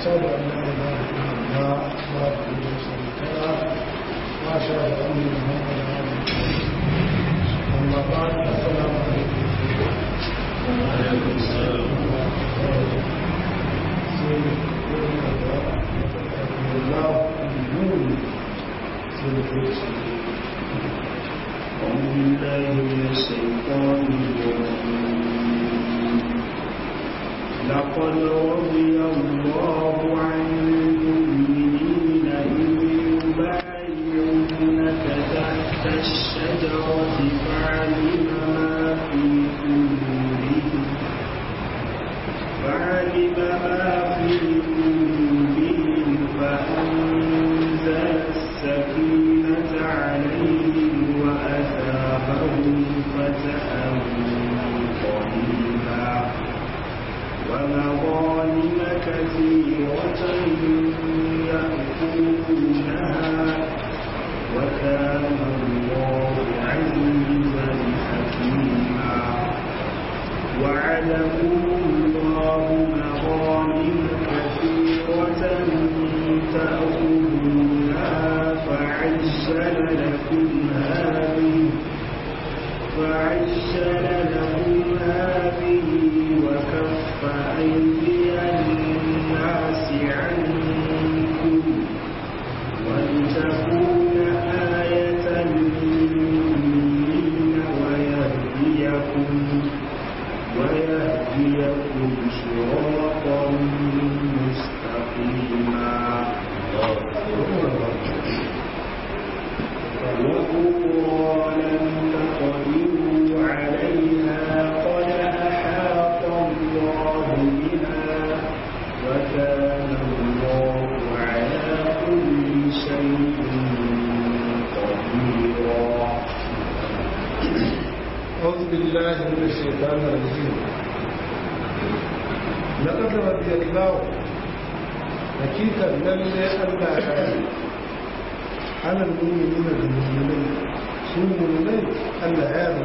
أشهد أن لا إله إلا الله وحده لا شريك له وأشهد أن محمدا عبده أما بعد السلام عليكم وعليكم السلام أعوذ بالله من الشيطان الرجيم لقد رضي الله عن المؤمنين إذ يبايعونك تحت الشجرة فعلم ما في قلوبهم فعلم ما في قلوبهم فأنزل السكينة عليهم وأثابهم فتحا قريبا ومغانم كثيرة يأخذونها وكان الله عزيزا حكيما وعدكم الله مغانم كثيرة تأخذونها فعجل لكم هذه فعجل لكم هذه وكف أيدي الناس عنكم ولتكون آية للمؤمنين ويهديكم ويهديكم صراطا مستقيما وأخرى لم تقدروا عليها قد أحاط الله بها وكان الله على كل شيء قديرا أعوذ بالله من الشيطان الرجيم لقد رضي الله حقيقة لله ألا يعلم على المؤمنين بالمؤمنين سوء المؤمنين ألا يعلم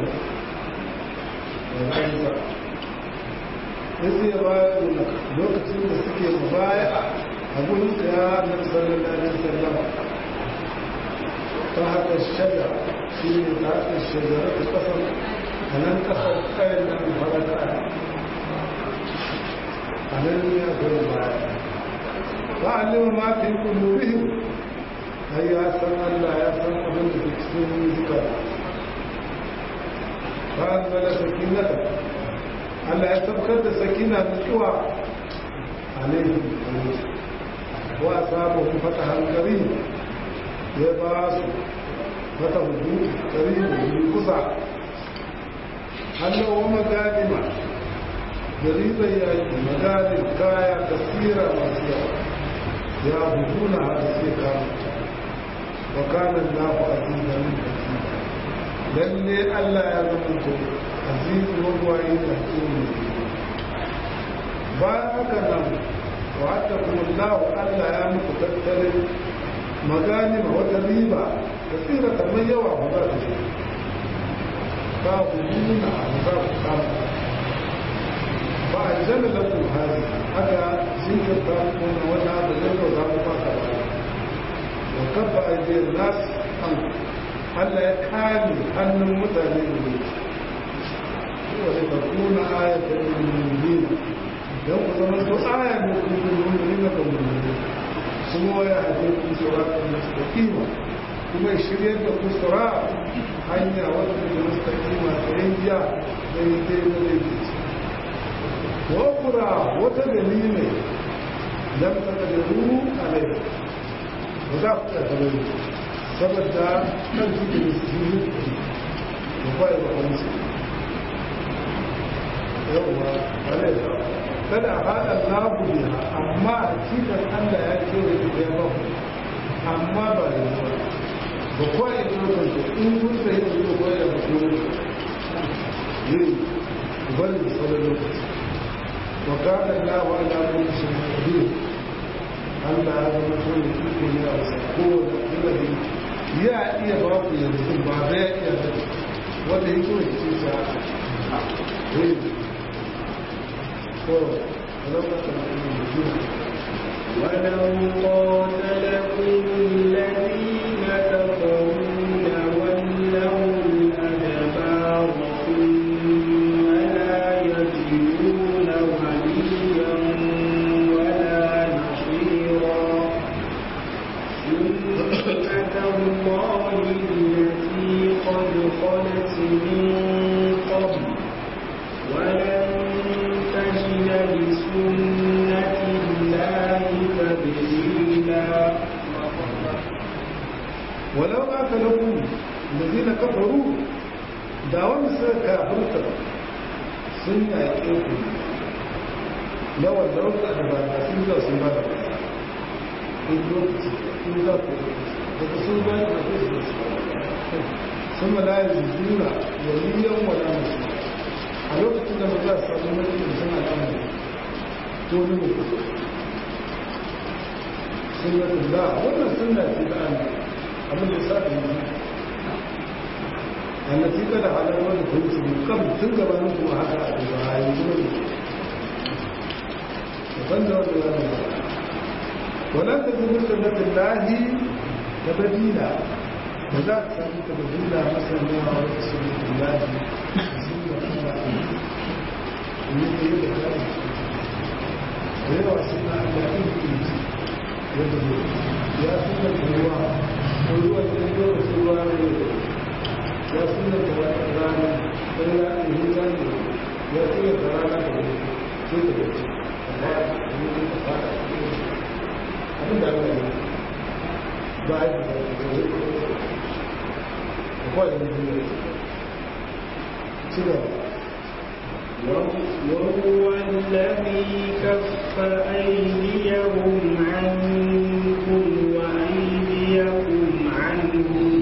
وعيسى إذ يبايعونك لوكتين da suke mubaya a gurin ka ya Annabi sallallahu alaihi wasallam ta haka shaja shi ne ta haka shajara ta kasar a nan kasar kayan nan farata a nan ne a gurin baya ba a lima ma fi kulurihim ai ya san Allah ya san abin da ke cikin zuka ba an zala sakinata Allah ya tabbatar da sakina mutuwa alaihim wa asabahu fatahan karim ya ba su mata hudu karibu yi kusa hannu wa maganima da ribar yaki maganin kaya tasira masu yawa ya hudu na har sai kama wa kanan naku azizan lalle allah ya zama to azizu wagwaye da tsoro bayan haka nan wa'adda kuma allah ya muku tattalin maganima wata riba kasira kamar yawa ba za ta ce ba ku nuna abu za ku kama ba a jana da ku hari aka jinkirta kuma wani abu zai yau za ku fata ba wa kabba a biyar nasu an Allah ya kame hannun mutane da ne wani ka kuna ayatar mummuni don ku zama su aya ne kuma mummuni na ga mummuni kuma ya haɗe ku suratun mustaqima kuma shirya da ku sura hanya wadda da mustaqima ta yankiya da yi ta yi da yake wa kura wata dalilai lam taqdiru alai ba za ku ta dalili saboda kan cikin sirri da bai wa kansu yawwa alai kada a haɗa labu biya amma cikin Allah ya ce da ita ya baku amma ba da yawa ba kuwa ya ce da in kun sai da yau kuwa ya baku ne bari da sauran lokaci wa kada lawa ala kulli shay'in qadir Allah ya zama so da iko ne a wasu kowane ilimi ya iya ba ku yanzu ba da ya iya da wanda yake wani ce sa to ولما كان المدينة ولو قاتلكم الذين كفروا لولوا الأدبار ثم لا يجدون وليا ولا نصيرا سنة الله التي قد خلت من قبل ولن تجد لسنة الله تبديلا ولو قاتلكم الذين كفروا da wani suka kafirta sun yaƙe ku yawan da wata da ba da sun zuwa sun ba da in lokaci in za ku daga sun ba da ku sun ma layar juna waliyan wala musu a lokacin da ba za su samu mulkin sun al'amari to ne mutu sun yi da wannan sunna ce da an abin da sa da yi التي قد على الوجه كنت من قبل تلقى نفسه هكذا أتبعها يقول وظل ولا تجد سنة الله تبديلا وذاك سنة تبديلا مثلا ما هو سنة الله سنة الله التي يدعى ويرى سنة الله يدعو يا سنة الله وهو الذي يدعو ya suna da wata rana don ya ɗin zane ya suna da rana da wani sai da wace amma ya yi da fara abin da aka yi ba a yi da wani da kawai da wani ci gaba وهو الذي كف أيديهم عنكم وأيديكم عنهم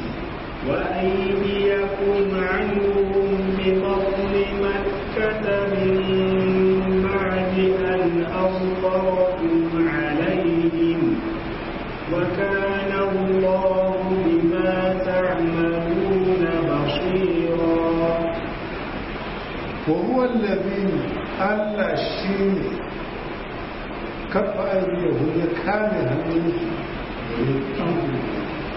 وأيديكم عنهم ببطن مكة من بعد أن أظفركم عليهم وكان الله بما تعملون بصيرا وهو الذي ألا الشيء كف أيديه يكامل هم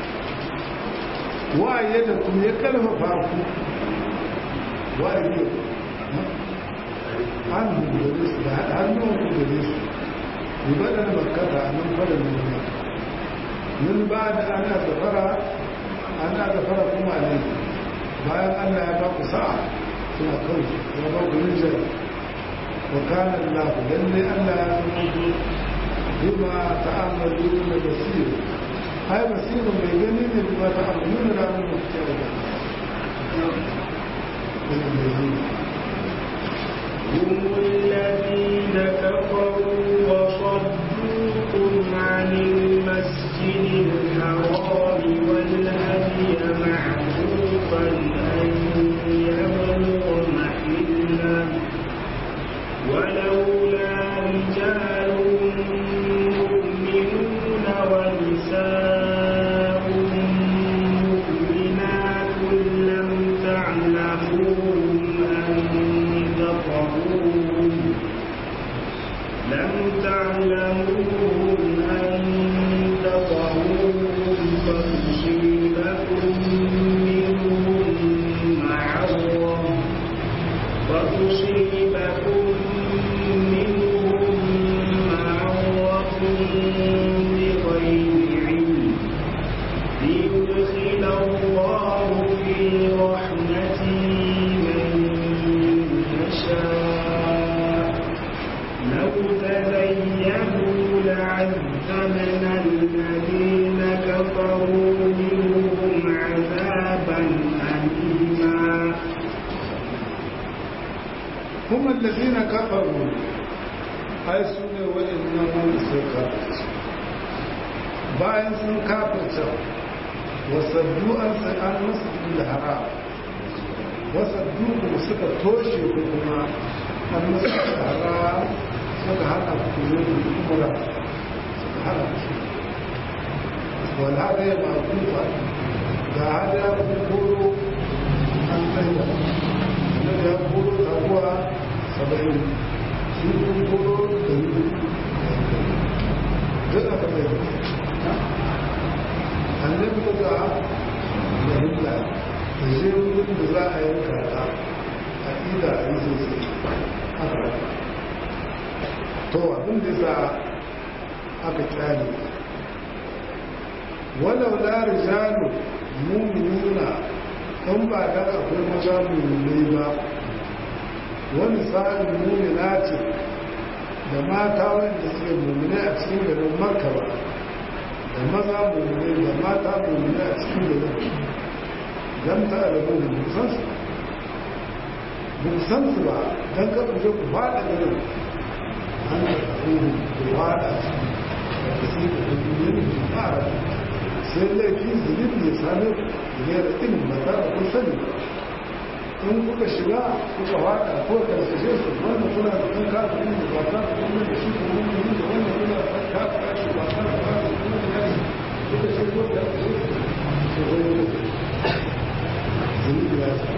waye da kuma ya kalmafa ku waye hannu gare su da hannun ku gare su yi bada da makara a nan fara nuna min ba da ana zafara ana zafara kuma ne bayan allah ya ba ku sa'a suna kawai ya ba ku rijiyar wa kana allah lalle allah ya zama ku bima ta'amalu na basiru هاي بصير بيجني بما تعملون لا من مختلف هم الذين كفروا وصدوكم عن المسجد الحرام والهدي معروفا أن يبلغ محله ولولا رجال مؤمنون ونساء مؤمنات لم تعلموهم أن تطهوهم لم تعلموهم أن تطهوهم فتصيبكم منهم معرة فتصيبكم منهم معرة بغير علم ليدخل الله في رحمته من يشاء لو تزينوا لعذبنا الذين كفروا منهم عذابا أليما هم الذين كفروا ai su ne waɗannan wanda sun kafirce bayan sun kafirce wasaddu an sa'an masu da haram wasaddu kuma suka toshe ku kuma an masu da haram suka hana ku yi umura suka hana ku wala da ya ba kufa ga hada ku koro an tsaye da ya koro taguwa saba'in sun koro da yi a yanka ta a ƙida a yi sosai haka to abin da sa aka kyale walau la rijalu mu'minuna in ba da akwai maza mu'minai ba wani sa'in mu'mina ce da mata wanda suke mu'minai a cikin garin makka ba da maza mu'minai da mata mu'minai a cikin garin dan ta da mu san su ba san su ba dan ka kuje ku fada garin an da ku fada da su da duniya da fara sai laifin zunubi ya same ne da ilimin ba za a kun sani in kuka shiga kuka wada ko karsashe su wanda kuna da kan kafin da ba za ku kuma da shi kuma mun yi da wanda kuna da kan kafin shi ba za ku kuma da kuma da shi kuka ce ko da su su wani ne zunubi ya sa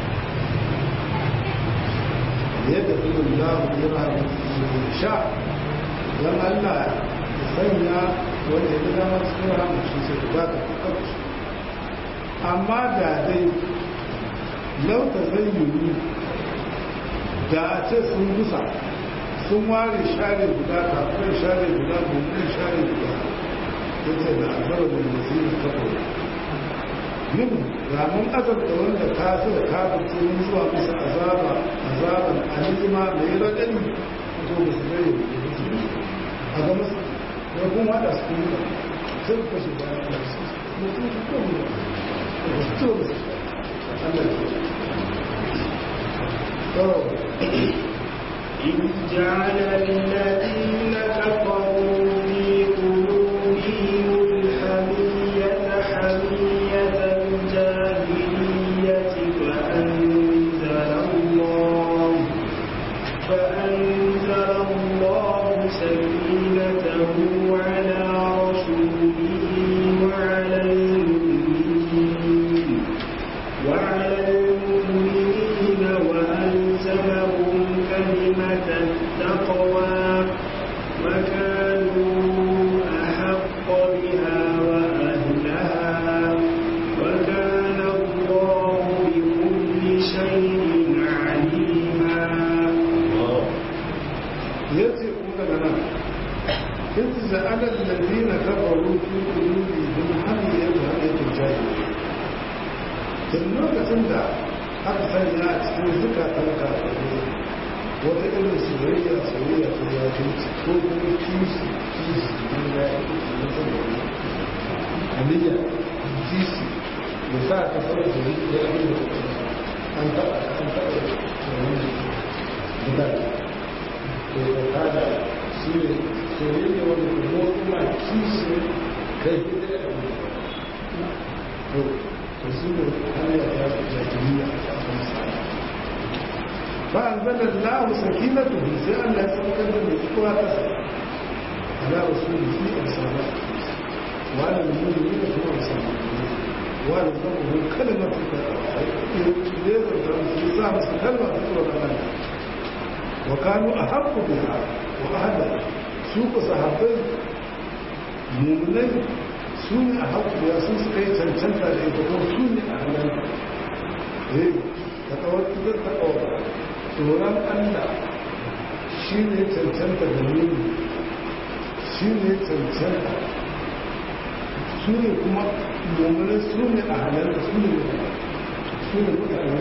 yadda ilimin lahu ya ba da sha don Allah ya sanya wanda ya zama cikin ramin shi sai ku zaka kuka amma da dai lauta zai yi da a ce sun gusa sun ware share guda kafin share guda gobe share guda ya ce da azabar da masu yi kafa yin ramin azabta wanda ta su da kafin tsohon zuwa musu azaba azaban alima mai raɗani to ba su zai yi a ga masu ya kuma haɗa su kuma sai ku kashe bayan da su mutum su kuma da su to da su Allah ya إذ جعل الذين كفروا في قلوبهم الحمية حمية الجاهلية فأنزل الله فأنزل الله سكينته على رسوله وعلى المؤمنين وعلى المؤمنين وألزمهم كلمة التقوى وكانوا أحق بها وأهلها وكان الله بكل شيء عليما yace ku daga nan in za'ala alladhina kafaru fi qulubihim hamiyatan hamiyatul jahiliya tun lokacin da aka sanya a cikin zukatan kafirai wata irin soyayya soyayya ta jahilci ko kuma kishi kishi ne da ya kishi na saboda hamiya kishi da sa ka fara da ya abin da an taɓa an taɓa wani mutane to da kada shi ne soyayya wanda ke zo kuma kishi kai da ya abin to to shi ne hanyar ya jahiliya a kan sa فأنزل الله سكينته زي أن لا يسمكن بالإقوى تسر على رسوله في أرسالة وعلى المؤمنين في أرسالة وعلى ضمه كلمة ليس كلمة تقول وكانوا أحق بها وأهلها سوق صحابين مؤمنين سوني أحق بها سوق كي تنشنتا لإتقون سوني أهلها إيه تتوقع تتوقع tsoron Allah shi ne cancanta da nuni shi ne cancanta su ne kuma mummunan su ne a halarta su ne su ne mutane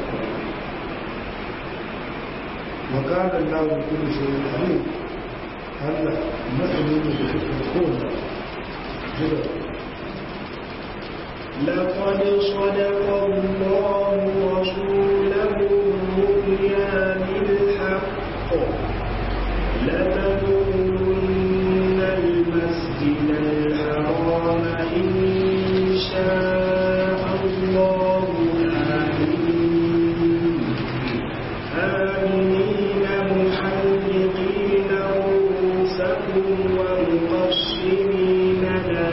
makarar lawon kudu shi ne a ne Allah matsayi ne da suke kowane jira لقد صدق الله رسوله الرؤيا بالحق لتدخلن المسجد الحرام إن شاء الله آمين آمنين محلقين رؤوسكم ومقصرين لا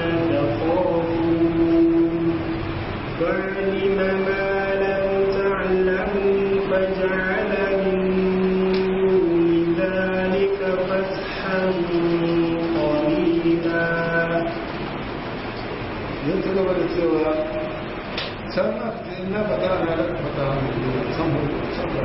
تخافون فعلم ما لم تعلموا فجعل من دون ذلك فتحا قريبا yin ci gaba da cewa can aka na faɗa na da fata san hudu san ba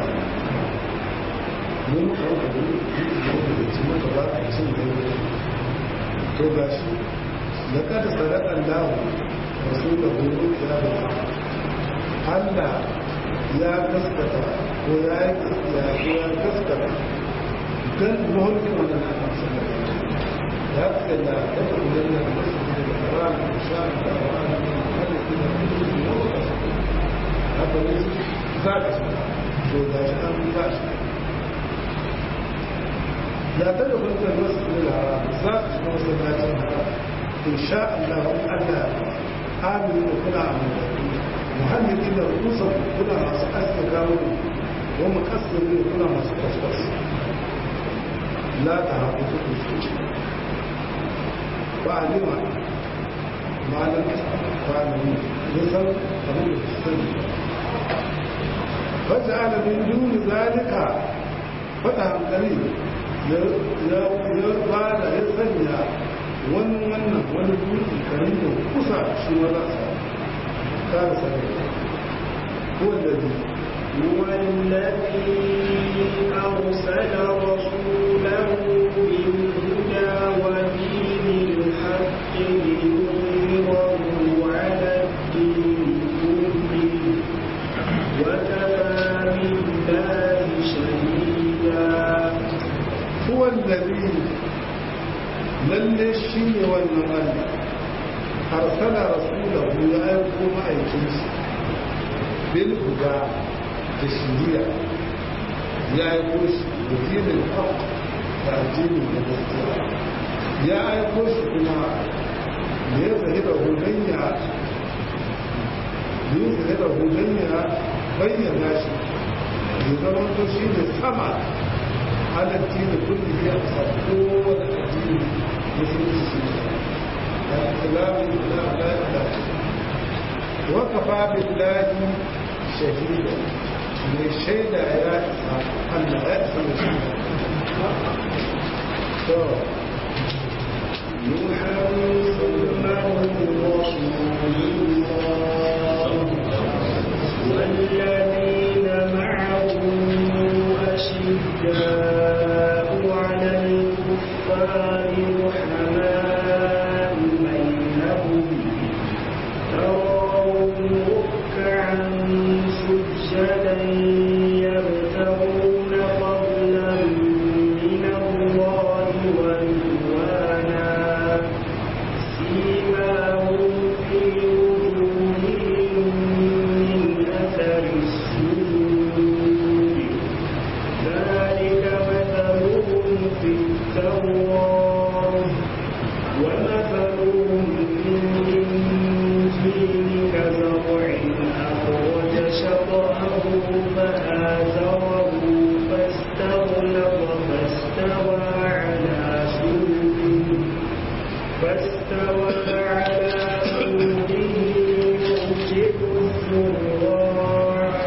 mun kawo da wani da ci maka ba a cin da yau to ga shi da kada sadakan dawo wasu da horo ya da Allah ya gaskata ko ya yi ya gaskata dan mahulkin wannan na amsa da ya fi da ya fi da ya fi da ran da sha da ran da hada da da haka ne za ka to ga shi an za shi لا تدخل في المسجد الحرام ذات مسجد الحرام إن شاء الله ألا آمن وكنا عمل محمدين رؤوسهم كنا masu aske gawon ومكسر ne kuna masu kwaskwas la ta haku su su ba a nima malar kwanani nisan abin da su sani wata alamin duni zalika fata hankali ya ba da ya sanya wani wannan wani dutse karin da kusa shi ma za a kare sarai ko da zai هو الذي أرسل رسوله بالهدى ودين الحق ليظهره على الدين كله وكفى بالله شهيدا هو الذي lalle shi ne wannan Allah arsala rasulahu ya aiko ma'aikinsa bil huda da shiriya ya aiko shi da dinin haq da addinin da gaskiya ya aiko shi kuma da ya zahira hudanya da ya zahira hudanya bayyana shi ya zama to shi ne sama على الدين كله يحصل قوة الدين مثل الإسلام لا لا لا وكفى بالله شهيدا من الشهيد يا أن لا يحصل محمد رسول الله والذين معه أشداء على الكفار رحماء بينهم تراهم ركعا سجدا يبتغون فضلا من الله ورضوانا سيماهم في وجوههم من أثر السجود ذلك مثلهم في التوراة ومثلهم في الإنجيل كزرع أخرج شطأه فآزره فاستغلظ فاستوى على سوقه فاستوى على سوقه يعجب الزراع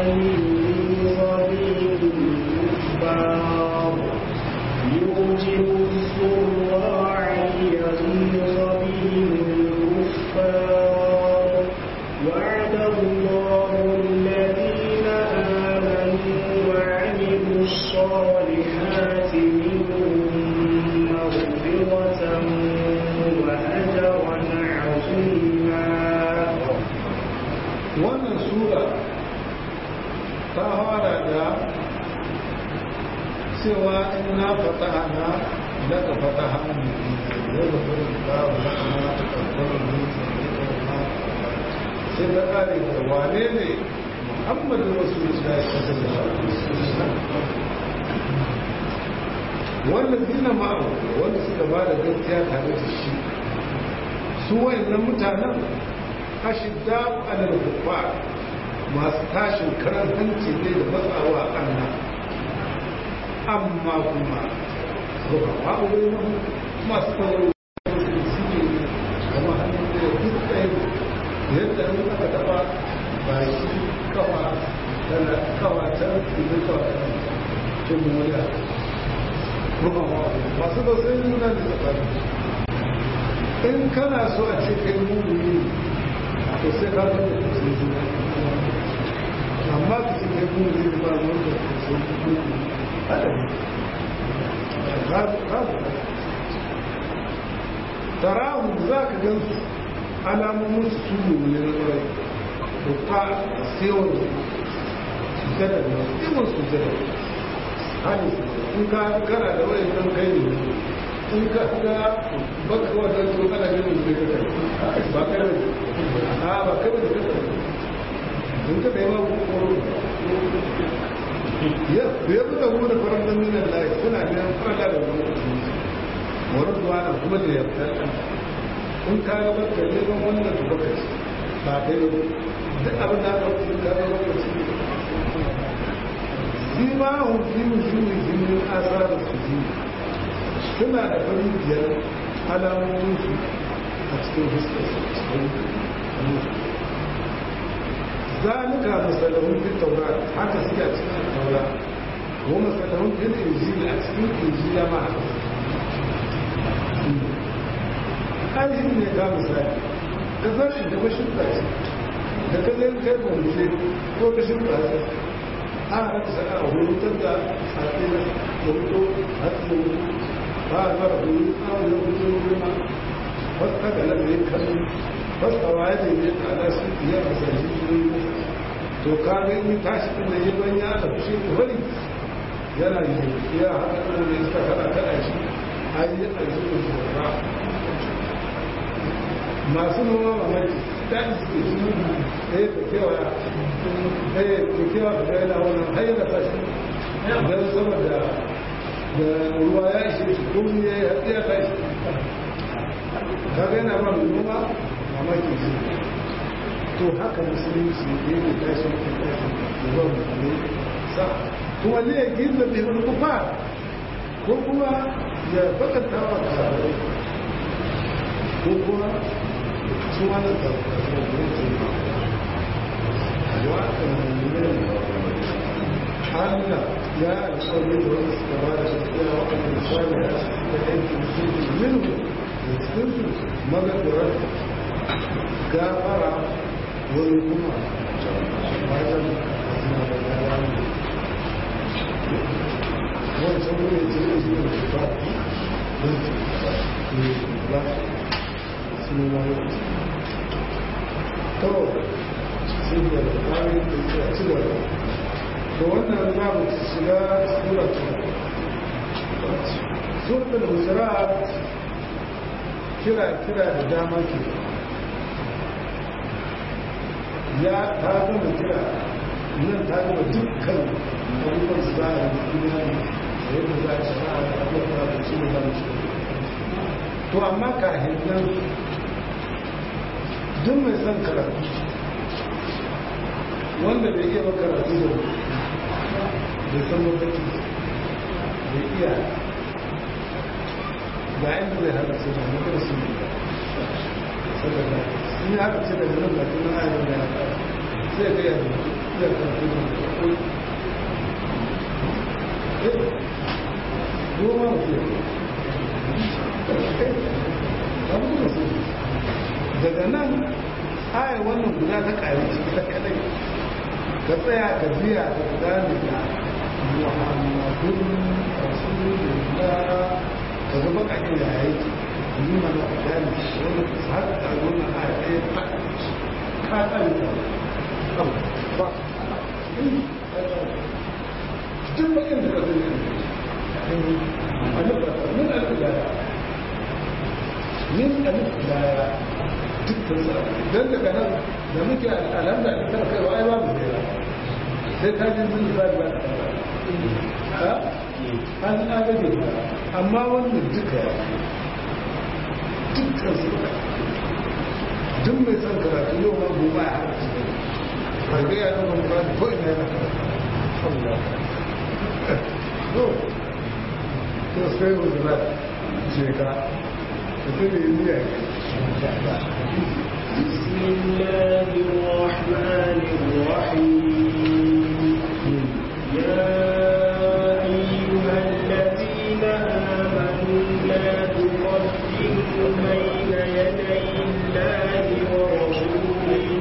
ليغيظ الكفار يعجب الزراع ليغيظ بهم الكفار وعد الله الذين آمنوا وعملوا الصالحات منهم مغفرة وأجرا عظيما wannan sura ta fara da cewa in na fataha na daga fataha ne ya da wurin babu na kuma ta karɓar mutum ne da ma sai ta ƙare da wane ne muhammadu rasulullah sallallahu alaihi wasallam wanda zina ma'abu wanda suka ba da gaskiya tare da shi su wayannan mutanen ashidda alal kuffar masu tashin karan hanci ne da matsawa kanna amma kuma ruka fa'uwai masu tsaro suke kama hannun da duk ɗaya yadda an aka taɓa baki kafa tana kawa ta idan kawa ta cin moriya ruka fa'uwai masu ba sai nuna da tsakani in kana so a ce kai mummuni to sai ka ga da sai juna amma ka ce kai kuma zai ba wanda sai juna hada ne tarahu za ka gan su alamomin su su ne na rai da kwa sewar sujada da sewar sujada hali in ka kana da wani nan kai ne in ka ga baka wajen to kana ganin zai ka kai ba kai ne a ba kai ne ka kai in ka kai ma ko ya ya buga mu da faran da minan lai suna ne fara da wani wani zuwa na kuma da ya fita in ka ga baka ne ban wannan to baka ci ba kai ne duk abin da aka wuce ka ga baka ci shi ma hun fi musulmi jinin asarar su ji suna da farin biyar alamomin su a cikin fuskar su cikin zalika masalahun fi taura haka suke a cikin taura ko masalahun fi injila a cikin injila ma haka ai ne ga misali ka zarshi da mashirka ce da ka zai kai kwamishe ko ka shirka ce a haka sana a hutar da safe da hutu hatsi ba a zara hutu a wani hutu ruma wasu haka nan ne kan wasu kawai ne ne a nasu iya a sarji ne to ka ga in tashi din da yi ban ya da fushi da bari yana yi ya haɗa da iska kada kada shi ayi a yi da masu noma mamaki daɗi suke shi ɗaya ka kewaya ɗaya ka kewa ka gaina wannan hanyar da tashi don saboda da ruwa ya ishe shi komi ya yi hatsi ya tashi ka gaina ba mai noma mamaki shi to haka musulunci ne ne tashi ke tashi da zuwa mutane sa kuma ne ya gina bai wani kufa ko kuma ya bakanta wa kasarai ko kuma su wani Allah ya alƙawari da wani suka ba da gaskiya waɗanda misali a cikin da aiki musulmi minhu da cikin su magagarar gafara wani kuma bayan suna da gaba ne wancan wani jirgin su ne ba don su ba su ne wani to sun da ƙwarin da ya ci gaba to wannan za mu shiga suratu suratul hujurat kira kira da dama ke ya ta gama kira nan ta gama dukkan abubuwan su za a yi duniya da yadda za a shiga a abubuwan da su ne za mu shiga to amma kafin nan duk mai son karatu wanda bai iya ba karatu da bai san mafarki bai iya ga inda zai haka ce da mutum su ne saboda sun yi haka ce da nan da kuma ayyar da ya sai ga yadda iya karatu da mutum goma mutum daga nan aya wannan guda ta ƙari ta kadai ka tsaya ka biya ka gane da muhammadun rasulullah ka ga bakakin da ya yi yi mana ka gane wani har da wannan aya ɗaya ta ka tsari ta abu ba duk bakin da ka zai a nufa min al'adara min al'adara dukkan sa don daga nan da muke alhamda da tara kai wa ai ba mu kai sai ka ji mun ba ba ha an agaje amma wannan duka dukkan su duk mai son karatu yau ma gobe a haka ba ga ya nan ba ko ina yana Allah to to sai mu zura ce ka ta ne yi بسم الله الرحمن الرحيم يا أيها الذين آمنوا لا تقدموا بين يدي الله ورسوله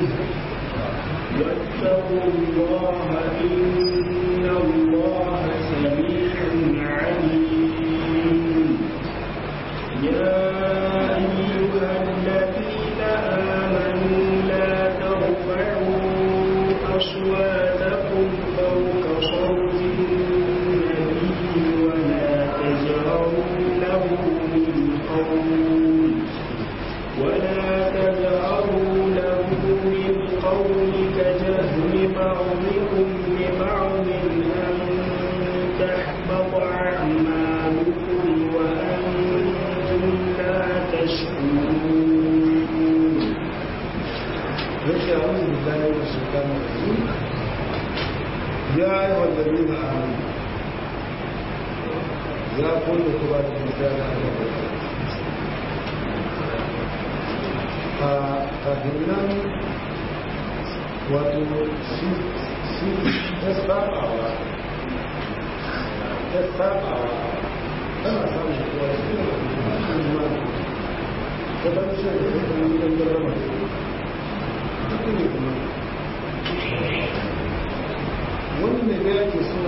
ولا تجهروا له بالقول كجهر بعضكم لبعض أن تحبط أعمالكم وأنتم لا تشكرون yake a wani bilayi da shekara da ya yi wallabi na amin ya kulle kuma da mutane da a kafin nan wato shi ta sabawa ta sabawa tana samun kuwa shi ne kuma ta ban shi da kuma yi don garama ne kuma wani ne da yake so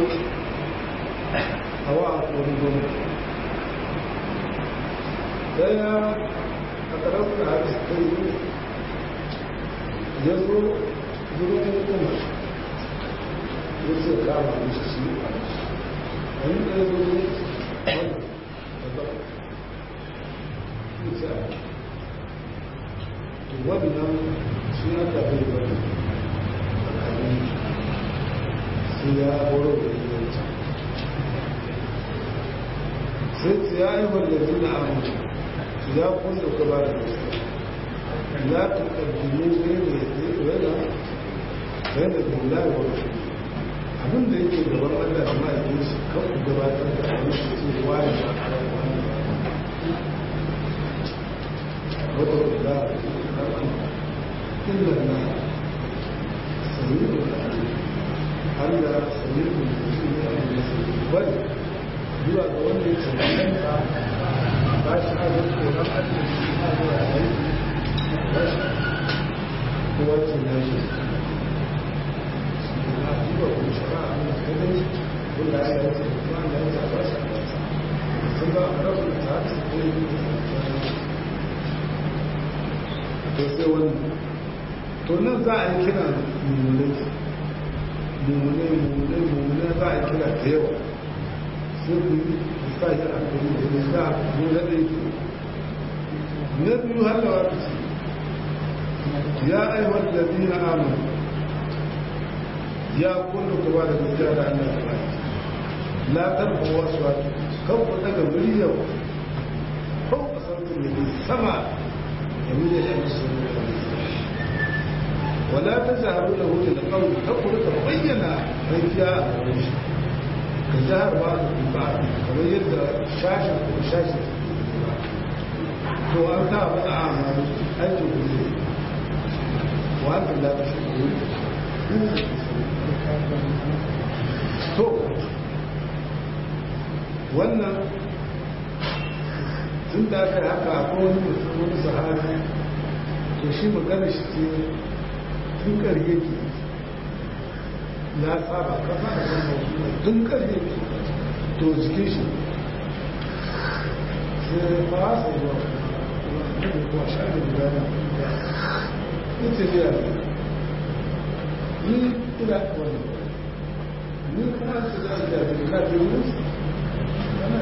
a wa a wani gwamnati daya a ƙararsa da hadis ta yi ya zo zuwa kuma ya ce kama mishi shi a wani da ya zo ne wani da ba ya ce a to wannan shi na tafi da wani tsakanin su ya horo da yanci sai su ya yi wallazi na amince su ya kunsa ka ba da gaske ya ta ƙarfini ne da ya ke rana rai da dula da wani abin da yake gaban allah da ma'aikin shi kan ku gabatar da abin shi ce wani wata kula da إلا الله سميع العليم ألا سميع العليم بل zuwa ga wanda ya cancanta ba shi a zai tsoron ajiyar shi a zuwa aiki ba shi kowace na shi na zuwa kuma shara a mai kadai wanda ya yi wasu kuma da ya zaba shi a wasa sun ba a rabu da ta haka ko yi to sai wannan to nan za a yi kira mummunai mummunai mummunai mummunai za a yi kira da yawa sai ku yi sa yi a kuri da ne za a zo na ɗaya ke na biyu har da wata ce ya aiwar da biyu na amin ya kullu ku ba da gaskiya da Allah ya ba la tarfa wasu wata kan ku daga miliyan ko ku sautin da sama da miliyan yan sun ولا تجهروا له بالقول تقول تبين رجاء كجهر بعض البعض كما يبدا شاشه وشاشه تو انت بقى اعمال اجل وانت لا تشكرون to wannan tun da aka yi haka akwai wani mutum wani sahabi to shi magana shi ce tun karye ke ya saba kafa da kan mawuwa tun karye ke to jikin shi sai ba su zuwa kuma sha da guda na ita biya ni ina wani ni kuma su za su jafi na biyu musu ana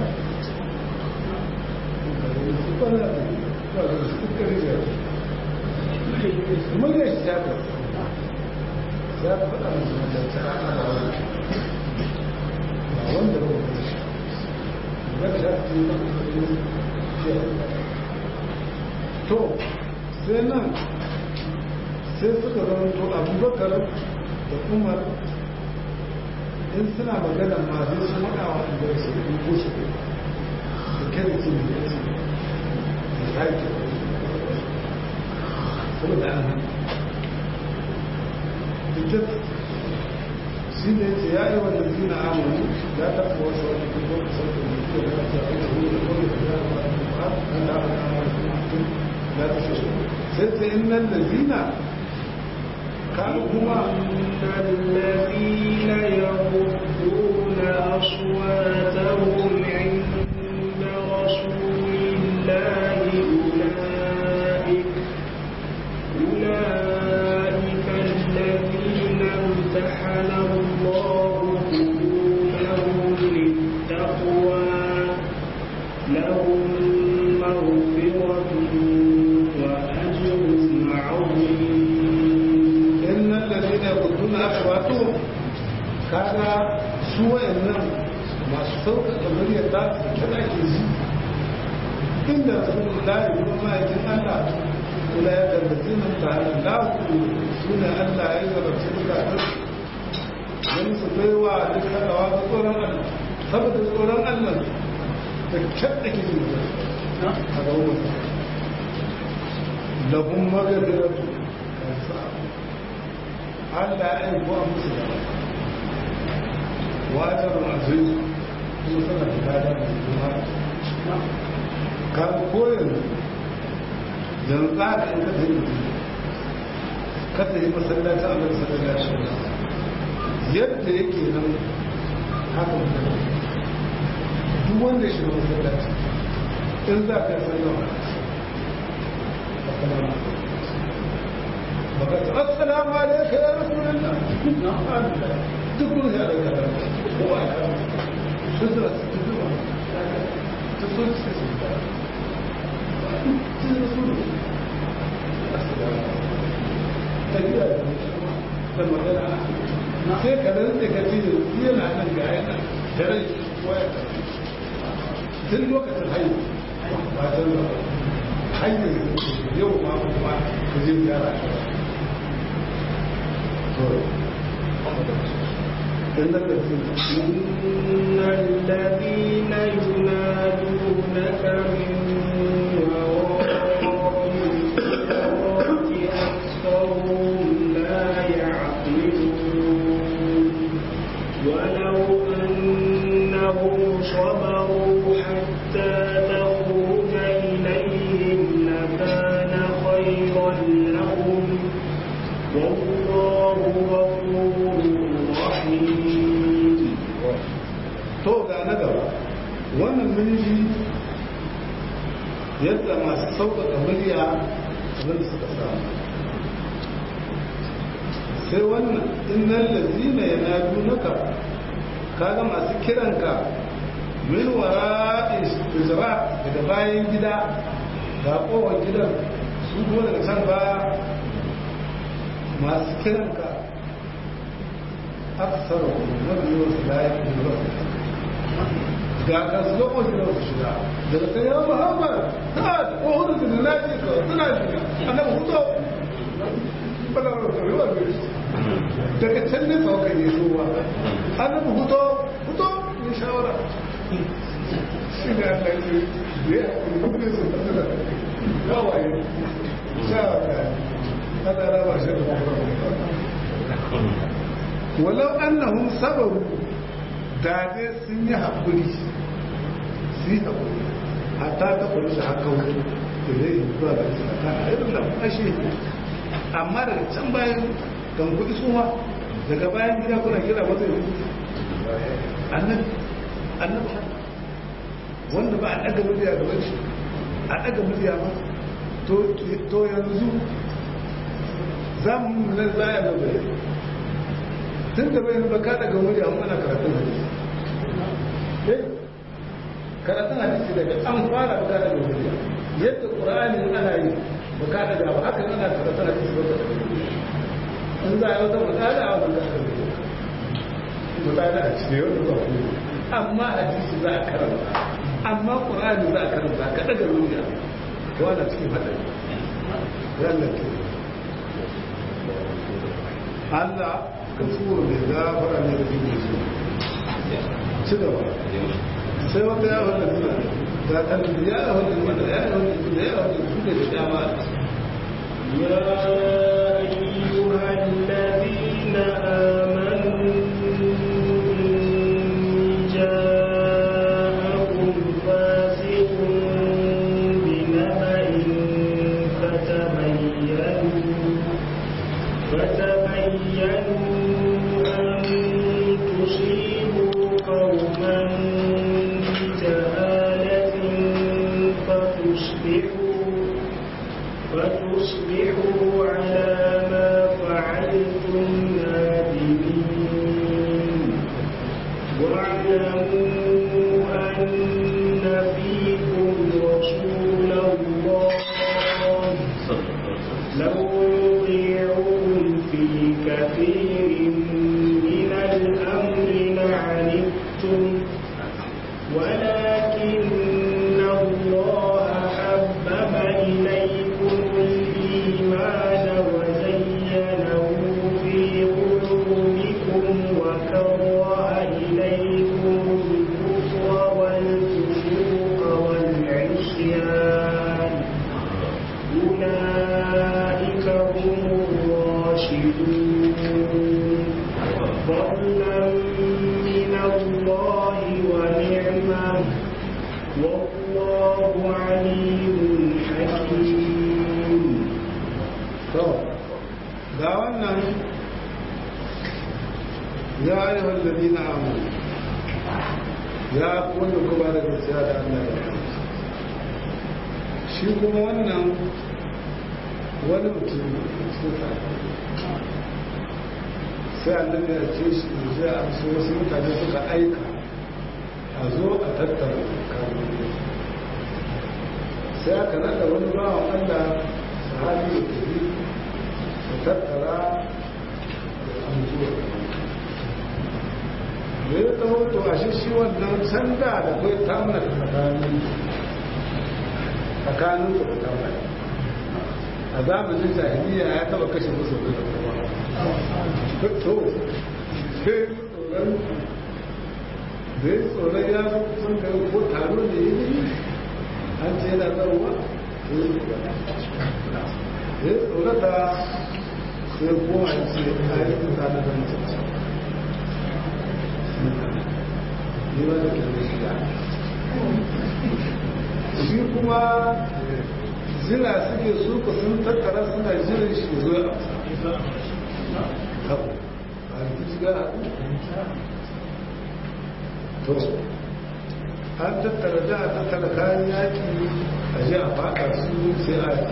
su kwana da ba da su karye mun yi shi jafi ya faɗa musu da ta ana da wani ba wanda ba wani shi ba ta fi ba shi to sai nan sai suka zama to abubakar da umar in suna magana ma sai su maɗa wa da su yi kusa da kere su ne da su da sake saboda an hana ita shi ne ce ya yi wanda zina amonu ya tafi wasu wani kuma kusa da mutu da ya ce a yi wani da kawai da ya ba a da aka kama da mutum ya tafi sai ce in nan da zina kanu kuma الذين يغضون أصواتهم عند رسول الله أولئك أولئك الذين امتحن الله قلوبهم للتقوى لهم مغفرة وأجر kaga su wayannan masu sauƙaƙa muryar za su kada ke ji inda rasulullahi kuma ma'aikin Allah kula ya gargazi nan ta hannun lafi suna Allah ya yi zarafci bukatun don su baiwa duk haɗawa ga tsoron Allah saboda tsoron Allah da kyan da ke yi a ga wani lahun magabiratu kansa Allah ya yi kuwa musu da wajen aziz kuma suna da kada da kuma kan koyar yanzu za ka yi kasa yi kasa yi masallaci a nan sallaci yadda yake nan haka mutane duk wanda ya shiga masallaci in za ka yi sallama baka ta assalamu alaika ya rasulullah duk kun ya daga da kowa ya kama su zira su ta zuwa ta so su su ta su su ta gida da magana sai ka rantse ka ce da yana nan ga yana da rai waya tun lokacin haihu ba ta zuwa hanyar yau ma kuma ka je gyara إن الذين ينادونك من وراء الحجرات أكثرهم لا يعقلون ولو أنهم صبروا حتى تخرج إليهم لكان خيرا لهم والله غفور رحيم to ga na gaba wannan minji yadda masu sauƙaƙa murya abin da suka samu sai wannan innan lazina ya na dunaka kaga masu kiranka min wara izra daga bayan gida ga kowar gidan su kuma daga can baya masu kiranka aksar mafi yawan su layan da ga kasu wasu da su shiga daga kan yawon muhammad ta da kohun da na ce ka suna shiga annabi hutu bala rayuwa ne daga can ne saukan yi so ba annabi hutu hutu ne shawara shi ne allah ce da ya kuma ne su fasa da gawaye shawara kada raba shi da walau annahum sabaru da dai sun yi haƙuri su yi haƙuri hatta ta kwari shi haka wuri da zai yi zuwa da su ta a irin da fashe amma daga can bayan kan kuɗi suma daga bayan gida kuna kira masa yi annabi annabi wanda ba a ɗaga murya da wani a ɗaga murya ba to yanzu za mu na zaya da bai tun da bai ba ka daga murya amma ana karatun hadisi eh karatun hadisi daga an fara ba ka daga murya yadda qur'ani ana yi ba ka daga ba haka ana karatun hadisi ba ka daga murya in za a yi wata mutane a wannan kasar da mutane a cikin yau da ba ku amma hadisi za a karanta amma qur'ani za a karanta ka daga murya to ana cikin hadari wannan ke Allah kafuru ne gafara ne da jini su ci gaba sai wata yawon da suna ga kalbi ya yawon da suna ya yawon da suna ya yawon da suna da dama يا أيها الذين آمنوا إن جاءكم فاسق بنبأ فتبينوا فتبينوا أن تصيبوا قوما بجهالة فتصبحوا فتصبحوا على ما فعلتم نادمين واعلموا أن فيكم رسول الله لو يطيعون في كثير من الأمر ayyuhal ladina amanu ya wanda ku ba da gaskiya da Allah ya shi kuma wannan wani mutum suka sai annabi ya ce shi zai amsa wasu mutane suka aika a zo a tattara kamun sai aka nada wani bawan Allah sahabi da tafi da tattara da amsuwa da ya tsawo to a shi wannan sanda da kai tamna tsakanin tsakanin da tamna a zamanin jahiliya ya taba kashe musu da kuma to sai tsoron da ya tsoron ya sun kai ko taro ne ya yi an ce yana tsaruwa ya tsorata sai kuma a ce a yi tuta na zan ce ne ba da kyanne shiga shi kuma zira suke suka sun tattara suna jirin shi zo a haku a yi shiga to an tattara da a tattara kayan yaki a ji a faɗa su sai a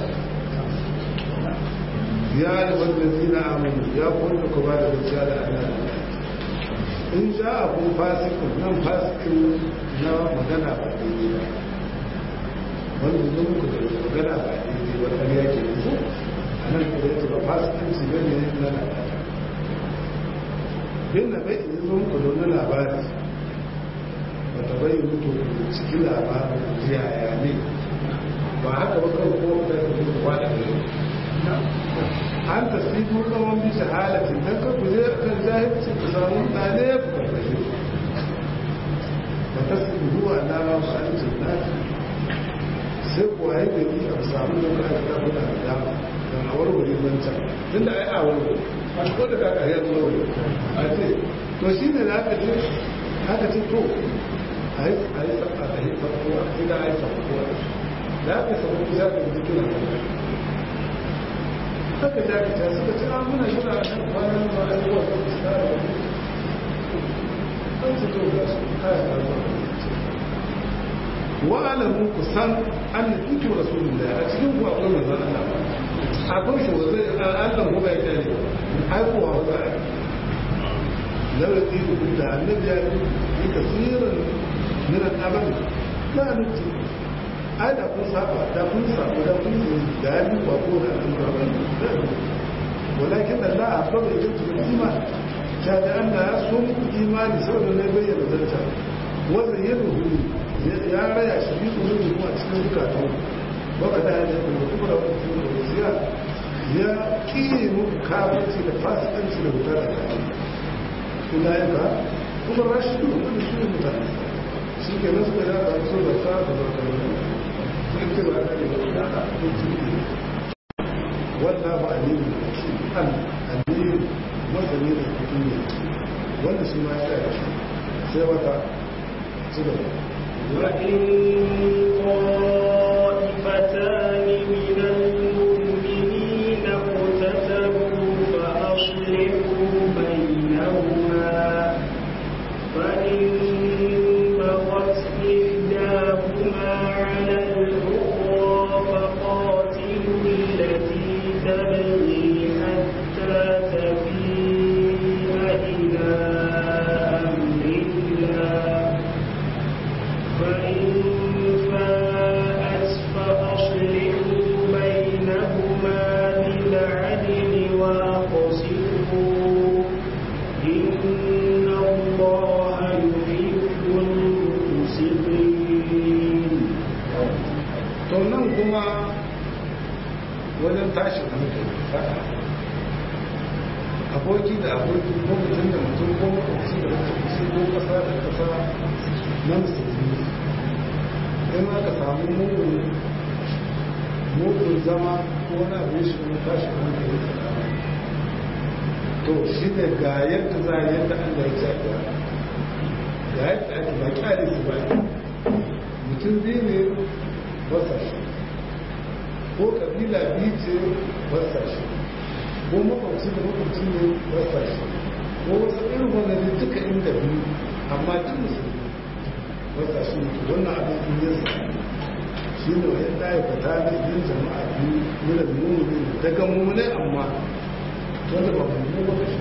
ya yi wanda zina amini ya kwanta ku ba da gaskiya da ana in ja a kun fasikin nan fasikin na magana ba daidai ba wanda zo muku da magana ba daidai ba ƙarya ke yanzu a nan kuma yake ba fasikin su gane na labari bin na bai in zo muku da wani labari ba ta bai mutu cikin labarin jiya ya ne ba haka ba kawai ko da ta mutu kwada da an tasbihu tsawon bisa halatin don ka kuje kan jahilci ku samu ɗane ya fi karfashe ba ta tasbihu a nama ba an jinnati sai kuwa yi gari a samu da ka aka kafa da dama don a warware wancan tun da ai a warware a ko da ka ƙaryar warware a ce to shi ne da aka ce aka ce to a yi tsaka da yi farkowa ina a yi farkowa da aka samu kusa da jikin haka jakita suka ci an muna shira a kan kwanan ba a yi wata fuska da wani an su to ga su kaya da wani wa'alamu ku san an na fito rasulun da a cikin ku akwai manzan Allah akwai shi wazai Allah ku bai kyale aikowa wa za'a lawai ɗi da annabi ya yi tasirin minan abin la nuti ai da kun saba da kun saba da kun yi da ya ba ko da an gaba walakin Allah a baba ya tuba iman ta da Allah ya so muku imani saboda ne bayyana zanta wanda ya ruhu ya raya shi bi ku ruhu kuma cikin zukatan baka da ya kuma kuma da wani cikin da wasiya ya kiye muku kafirci da fasikanci da wuta da kai kuma yanka kuma rashin da su ne mutane shi ke nasu da ya so da sa da zarkar wanda ba a nemi an aliyu wanda ne da kudu ne wanda shi ma ya yi sai wata ci gaba وإن طائفتان من المؤمنين اقتتلوا فأصلحوا بينهما فإن بغت إحداهما على الأخرى فقاتلوا التي تبغي حتى تفيء إلى أمر الله فإن فاءت فأصلحوا بينهما بالعدل وأقسطوا إن الله يحب المقسطين to nan kuma wajen tashi hankali fada aboki da aboki ko mutum da mutum ko makwabci da makwabci ko kasa da kasa na musulmi in aka samu mugun mugun zama ko wani abin shi kuma tashi hankali to shi ne ga yadda za a yadda allah ya ce ga yadda ake ba kyale su ba mutum biyu ne basa shi ko kabila biyu ce basa shi ko makwabci da makwabci ne basa shi ko ko wasu irin wanda ne duka inda biyu amma duk musulmi wata shi ne wannan abin in yin sa shi ne wa yadda ya fata da yin jama'a biyu nuna mummuni daga mummune amma wanda ba mummune wata shi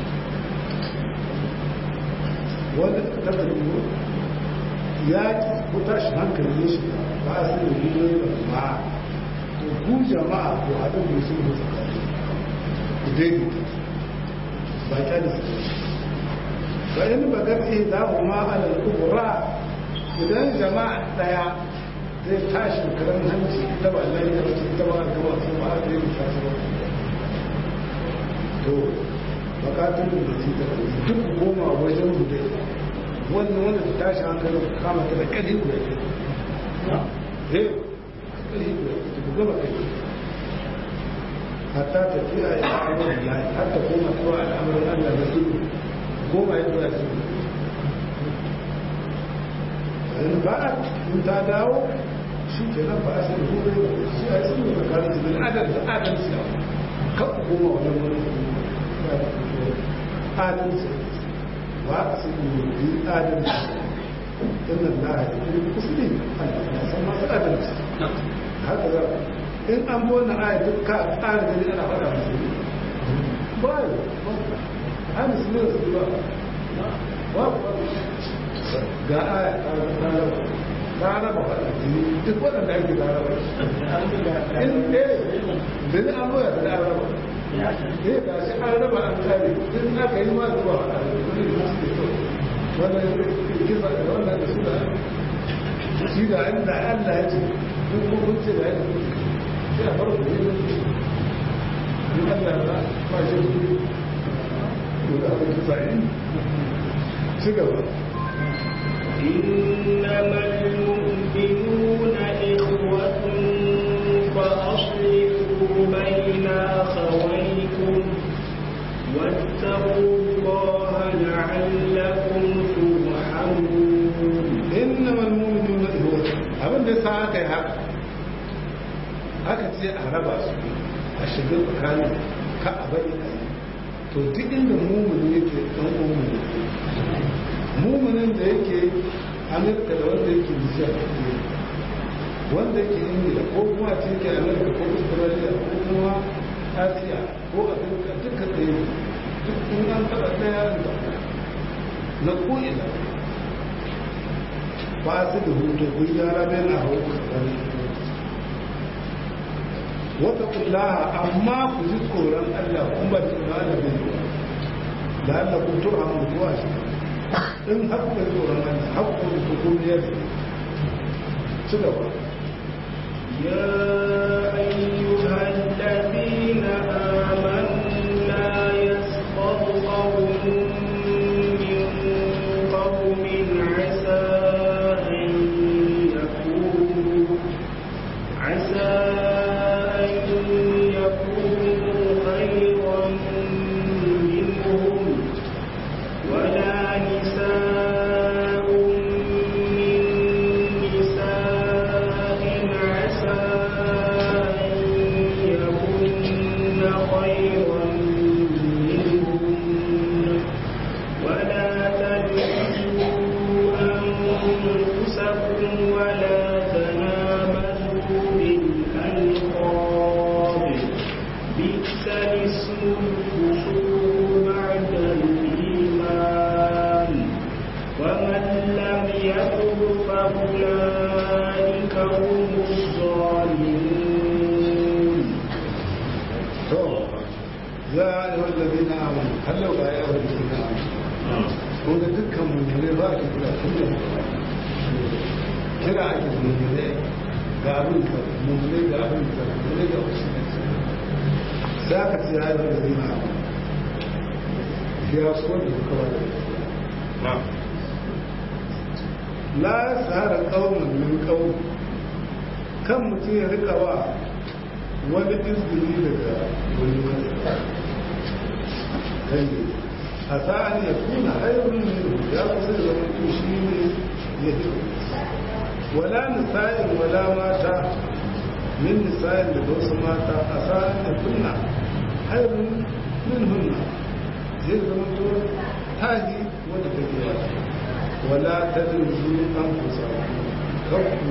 wanda ta da mu ya ko tashi hankali ne shi ba a sai da mummune da ma to ku jama'a ko haɗin da su ne tsakani ku daidaita ba ta da su ba in ba gaske za mu ma ala kubura idan jama'a daya zai tashi karan hanci ita ba lai da wasu ita ba ga wasu ba a zai ta su to bakatun da su ta duk goma wajen gude wannan wanda ta tashi hankalin kama ta da kadi guda ne eh kadi guda ta gaba kai hatta ta kira ya amurin lahi hatta koma zuwa al'amuran Allah da su goma ya zuwa su in ba a in ta dawo shi ke nan ba a sai gobe shi a yi sun da karin su bin adal da adal su yau kan goma wajen wani adal su ba a sai gobe adal su inna Allah ya yi musulmi Allah ya san masu adal su haka za in an bi wannan aya duk ka ƙara gani ana faɗa musu ba yi a musulmi da su ba ba ga aya ta raba ta raba faɗa jini duk waɗanda ake ta raba in ɗaya da ni an goya da an raba eh ga shi an raba an kare in aka yi ma zuwa faɗa da wani da suke so wannan kisa da wannan da su da shi da inda Allah ya ce duk hukunci da ya ce sai a farko ne in Allah ya ba shi su da aka kisa yi ci gaba إنما المؤمنون إخوة فأصلحوا بين أخويكم واتقوا الله لعلكم ترحمون إنما المؤمنون إخوة abin da sa aka yi haka aka ce a raba su a shiga tsakanin ka a bari a yi to duk inda mumuni yake ɗan mumuni muminin da yake amurka da wanda yake nijar wanda yake ingila ko kuma ce yake amurka ko australia ko kuma asiya ko afirka duka ɗaya duk in an taɓa ɗaya da na ko'ina ba su da hutu kun yara bai na hau kakari wata kullaha amma ku ji tsoron allah kun ba da tsoron da bai da allah kun tura mutuwa shi in haƙƙa tsoron Allah haƙƙa hukumiyar ci gaba يا أيها الذين آمنوا لا يسخر قوم من قوم عسى أن يكونوا عسى أن يكونوا خيرا منهم ولا نساء من نساء عسى أن يكن خيرا منهن ولا تلمزوا أنفسكم ولا تنابزوا بالألقاب بئس الاسم الفسوق بعد الإيمان ومن لم يتب فأولئك هم الظالمون to ya ayyuhal ladina amanu hallau ga ya ayyuhal ladina amanu ko da dukkan mu'mini ba ki kira kullum kira ake mu'mini ga abin da mu'mini ga abin da mu'mini ga wasu ne sai aka ce ya ayyuhal ladina amanu ya so da kawai la sahara qauman min qaum kan mutum ya rika wa wani izini daga wani wani kai a sa'an ya kuna hairun ne ya kusa da zama shi ne ya fi wala nisa'in wala mata min nisa'in da wasu mata a sa'an ya kuna hairun min hunna zai zama to tahi wanda take ba wala tadrusu an kusa kakku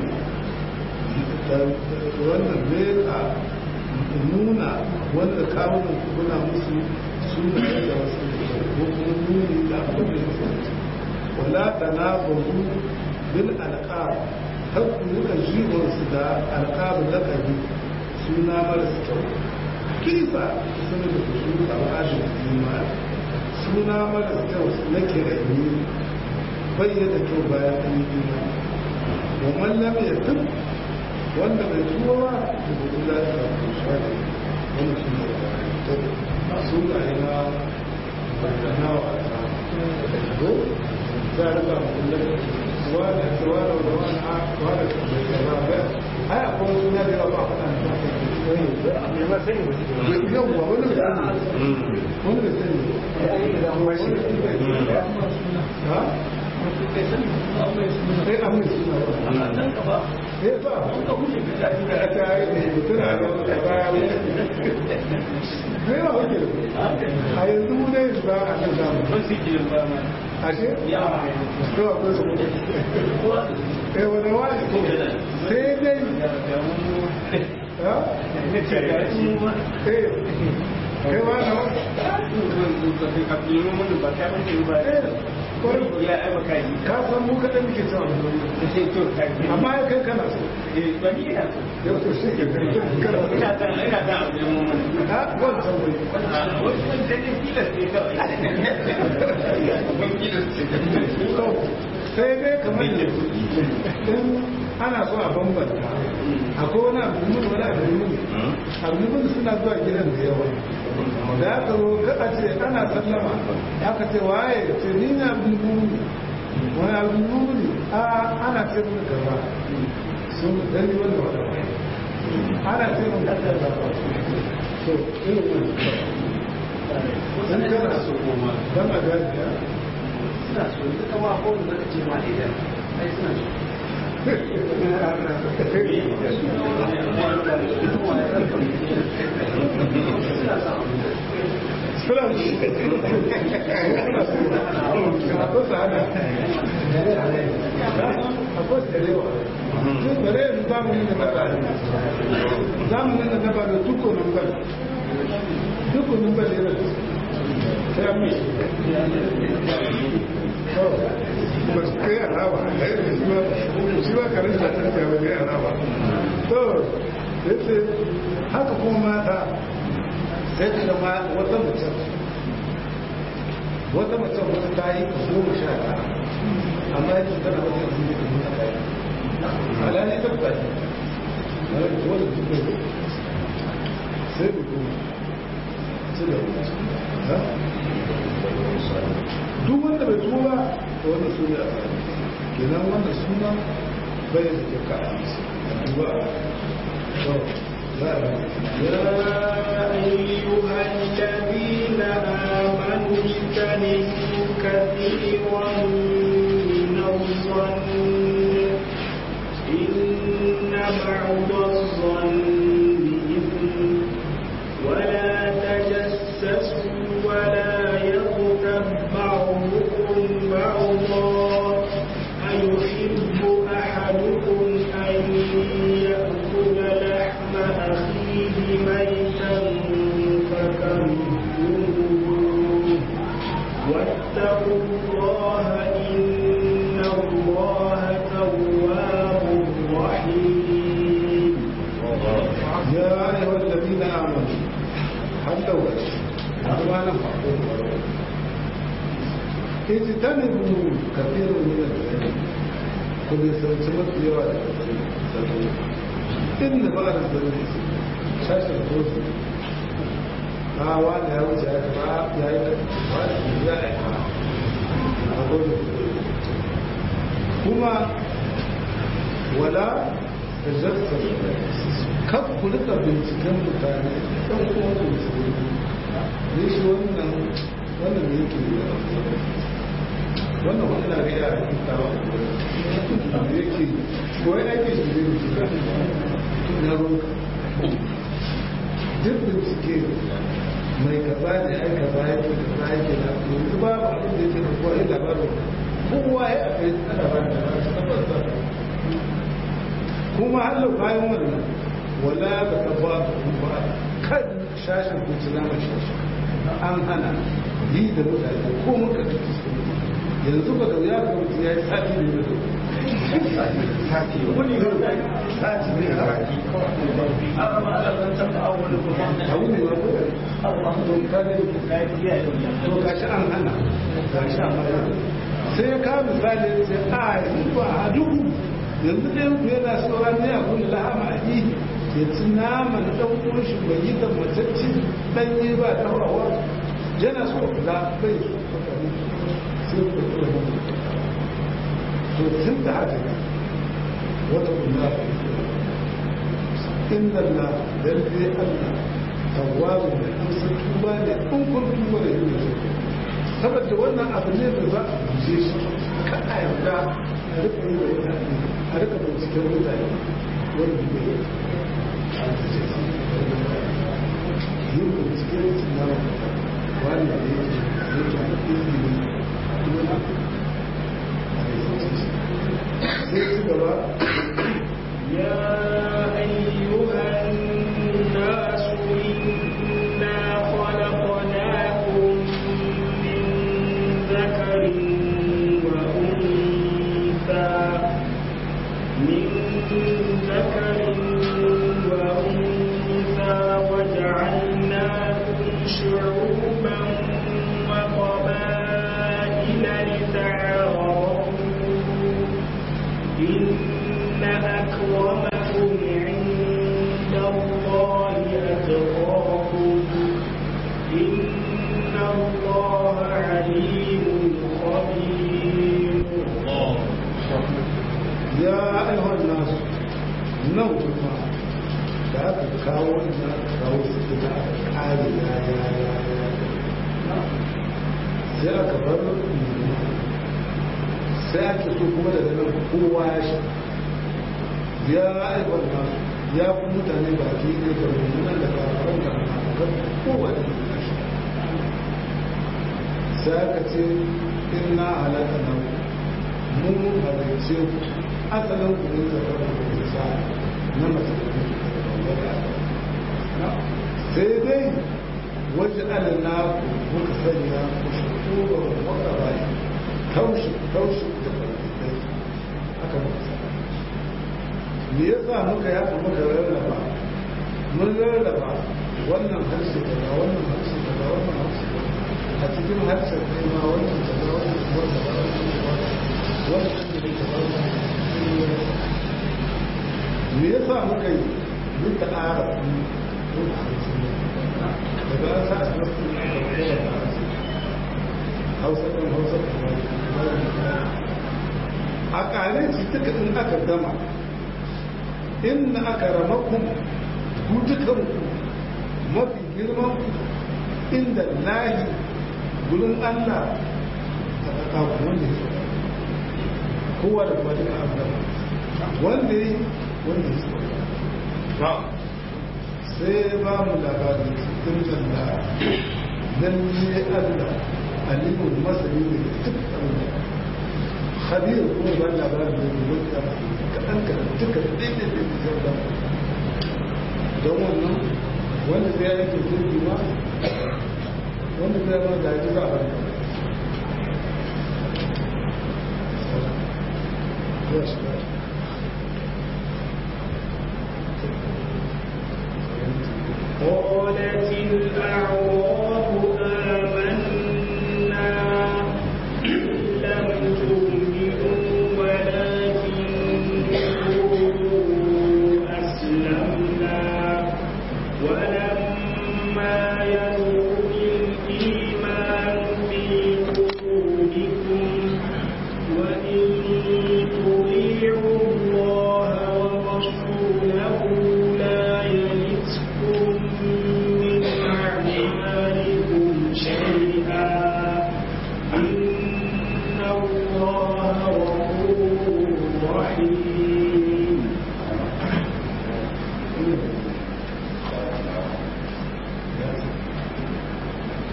wannan meka nuna wanda kawunan kuna musu suna da wasu ko kuma nuni da abin da ya wala tanabahu bil alqab kakku nuka jiwonsu da alqab lakabi suna marasa kyau kisa suna da kusuru a wa'adin jima suna marasa kyau na kirani bayyana kyau bayan an yi jima wa mallam ya tun wanda bai tuwa ba da gudu za ta rafu shaɗi wani shi ne da suna yi na bayyana wa ta ko za a rika kullum wa da tsawa da wani a wa da tsawa ba ai akwai suna da yawa ba a faɗa yawwa wani da wani da sani ha? sai an mai suna ba eh ba a ta yi tuna da baya wuce ne ba wuce a yanzu mu dai ba a kan samu ashe? to akwai su eh wani wani sai dai kai wa na ka san mu kaɗan muke cewa amma ya kai kana so yau to shi ke kai kana so ina da ina da abin mun ha wancan wai wannan da ne tilas ne kawai sai dai kamar da in ana so a bambanta akwai wani abu mun wani abu mun abu mun suna zuwa gidan da yawa da aka zo kada ce ana sallama aka ce waye ce ni na abu mun wani abu mun a ana ce mun gaba sun dan yi wani wata ana ce mun gaba so irin wani dan kana so dan a gani ya suna so duka ma ko da kace ma idan ai suna so zamanin da gaba da dukkanin bal dukkanin bal yana ta mi ba su kai alama shi ba karin da ta ba ne alama to yace haka kuma mata sai ka zama wata mace wata mace wata ta yi ka goma sha ɗaya amma yake tana wata yanzu ne ka nuna ɗaya alhali ta ba ne wani da wani duk da sai da kuma sai da wani duk wanda bai tuba da wannan suna a tsari kenan wannan suna bai da ke ka duba يا أيها الذين آمنوا اجتنبوا كثيرا من الظن إن بعض الظن إثم ولا تجسسوا ولا يغتب بعضكم بعضا أيحب أحدكم أن يأكل لحم أخيه ميتا فكرهتموه واتقوا الله إن الله تواب رحيم يا أيها الذين آمنوا حتى وجه ما نفعكم اجتنبوا كثير من الذنب كل سنة يوى إن بعض الذنب شاشة الفوز ها وانا يا وجه يا جماعة يا وانا يا أقول كما ولا تجسس kan ku rika binciken mutane ɗan kuma ku musulmi ne shi wannan wannan ne yake yi wannan wani na riya a cikin tawa da yake ko ya ake shi ne bincike na ruwanka duk bincike mai kaza ne ai kaza yake kaza yake da yanzu ba ba abin da yake da kowa ya labarin kowa ya akai ana ba da tabbata kuma Allah bayan wannan wala ba ka ba ba kan shashin kuci na mai shashi an hana yi da mutane ko muka da yanzu ba ga ya ga mutum ya yi sati da yau sati wani sati ne a baki abu ne ba ko ka ne to ka shi an hana ka shi an hana sai ya kawo misali sai a yi ba a duhu yanzu ɗaya ku yana sauran ne a kun lahama a yi ya ci naman ɗan ƙunshi bai yi da matacci ɗanye ba ɗaurawa yana so za bai so sai ku da mu to tun da haka ne wata kuma inna la lalle Allah tawwabu da amsa tuba ne kun kun tuba da yin saboda wannan abu ne da za a guje shi ka a yarda a rika yi wa mutane a rika binciken mutane wanda ne a guje su yin binciken su na wani da yake yake a ilimi dole a rikice shi sai ci gaba يا أيها الناس إنا خلقناكم من ذكر وأنثى من ذكر وأنثى وجعلناكم شعوبا وقبائل لتعارفوا إن أكرمكم عند الله أتقاكم إن الله عليم خبير ya aihon nasu nan kuma da aka kawo ina aka kawo su da aka kare ya ya ya ya sai aka bar sai ake so kuma daga nan kowa ya shi ya aihon nasu ya fi mutane ba ke ne da mummunan da kafaran da kan kowa da ya shi sai aka ce inna halaka nan mun halarce ku asalin kudin zakar da kusa na mace sai dai wajen alina ku muka sanya ku shukuru da wata bai taushi taushi da farfitai aka muka sanya me yasa muka yaka muka rarraba mun rarraba wannan harshe daga wannan harshe daga wannan harshe a cikin harshen kai ma wannan daga wannan wannan wannan wannan me ya sa muka yi duka ara daga an sa a nasu hausa ɗin hausa a ƙare ci duka in aka gama inna aka ramakun ku dukanku mafi girman inda lahi gurin allah a ƙaƙa wanda ya kowa da kuma duka abu wanda yi wanda yi sai ba mu labarin cikin janda don ne allah alimun masani ne da duk abin khabir kuma ba labarin da ne wanda kaɗan kaɗan duka daidai da ke janda don wannan wanda zai yake jirgi ma wanda zai ma da ji za a bari Yes, right. قالت الأعراب آمنا لم تؤمنوا ولكن قولوا أسلمنا ولما يدخل الإيمان في قلوبكم وإن تطيعوا الله ورسوله لا يلتكم من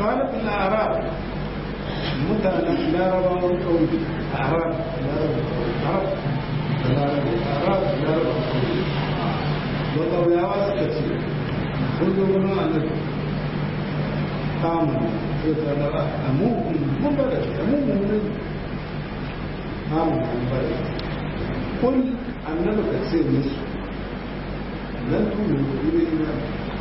khalifin arab mutanen larabawan kauye arab arab arab larabawan kauye da ƙauyawa suka ce kun zo wani annabi kamun sai ta da amu mun bada amu mun ne kamun mun bada kun annabi ka ce musu lan tunu ku ne ina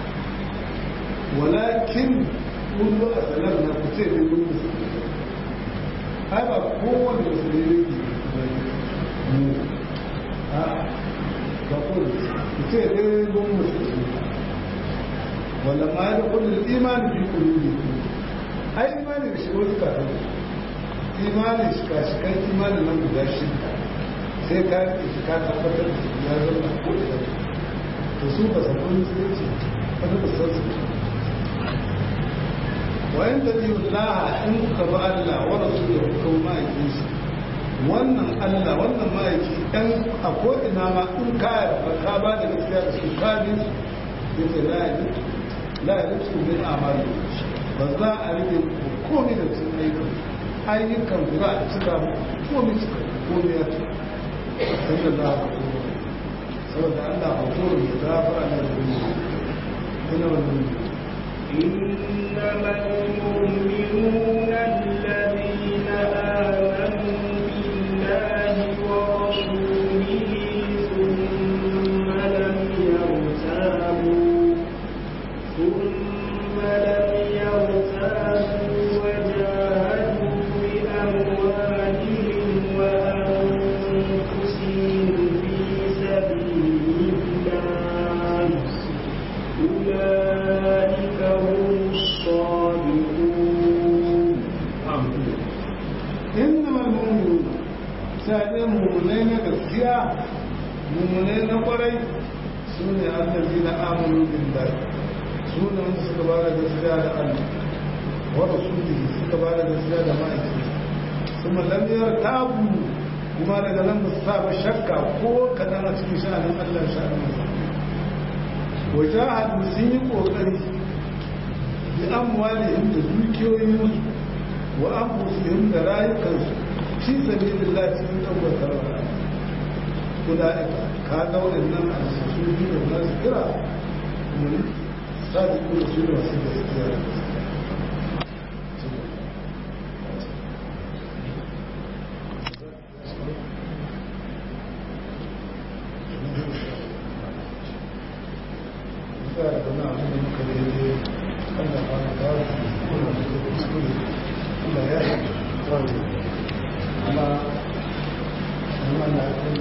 walakin kullu asalamna ku ce ne mun musulmi ai ba kowane musulmi ne mu a ba kowane ku ce ne mun musulmi wala ma ya kullu imani bi qulubi ai imani da shi wasu kafin imani shi ka shi kan imani nan guda shi sai ka yi shi ka tabbatar da ya zama ko da to su ba san kun sai ce wani ba san su wa in da biyu laha in kuka ba Allah wa rasuluhu kuma ma'aikin shi wannan Allah wannan ma'aiki dan a ko ina ma in ka ka ba da gaskiya da su ka bi yace la ya la ya rufu min amali ba za a rike komai da cikin ayyukan ayyukan za a cika komai cika komai ya cika sai da za a saboda Allah a kowane da gafara na da ina wannan إنما المؤمنون الذين آمنوا بالله ورسوله ثم لم يرتابوا ثم لم يرتابوا وجاهدوا بأموالهم وأنفسهم في سبيل الله أولئك هم الصادقون إنما المؤمنون سائر مؤمنين gaskiya mummunai na kwarai su ne allazi na amonu billahi su ne wanda suka ba da gaskiya da allah wa rasulihi suka ba da gaskiya da ma'aiki kuma lamiyar tabu kuma daga nan ba su sa ba shakka ko kaɗan a cikin sha'anin allah sha'anin masa wajahadu sun yi ƙoƙari bi amwalihim da dukiyoyin wa anfusihim da rayukansu fi sabilillah cikin tabbatar wa ulaika ka ga waɗannan alsasuji da za su kira mun sadiqu da su da wasu gaskiya da gaskiya da wani abu da muka daidai Allah ba na dawo kuma da ke kuskure Allah ya yi wani amma amma na kai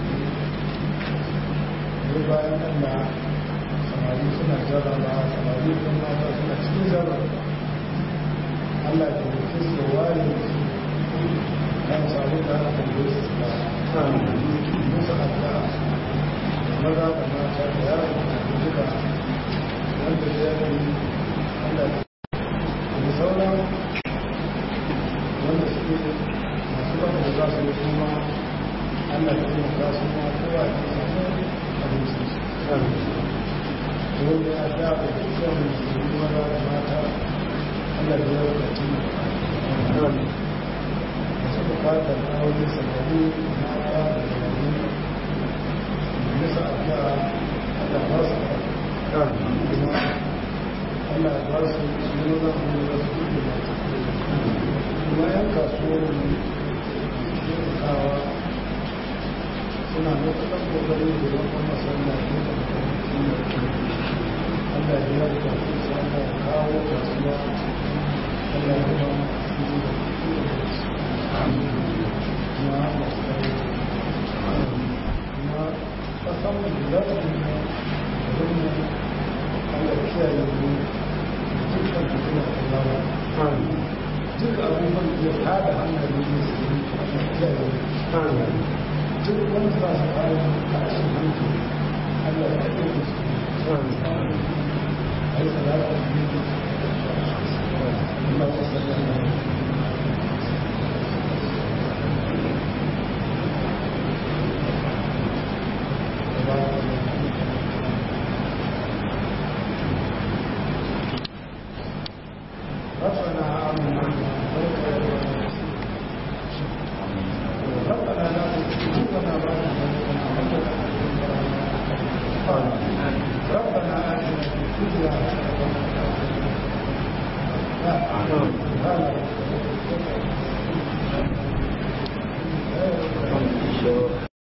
ne bayan Allah samari suna jarraba samari kuma mata suna cikin jarraba Allah ke da su ware kan samu da aka yi su ba musu addu'a maza da mata da yaro da duka wanda ya yi Allah da sauran wanda suke masu baka da za su yi kuma Allah da kuma za su ma kowa da samu abinci wanda ya da da dukkan musulmi maza da mata Allah da ya wadaci masu bukatar aure samari mata da samari nisa addu'a Allah ba su kuma Allah ba su su yi zan hannu da su kuɗi da kuma yan kasuwar mu kawa suna matuƙar ƙoƙarin da ya kuma masallaci da Allah ya yi da su sana kawo kasuwa Allah ya ba su yi da kuma masu kuma kasan da za su yi da Allah kiyaye mu dukkan fitina da lawa duk abubuwan da ya tada hankali ne su yi Allah kiyaye mu duk wani za su fara a cikin hankali Allah ya kiyaye mu ai salatu ne Allah ya sallama That's ربنا آتنا في الدنيا حسنة وفي الآخرة حسنة وقنا عذاب النار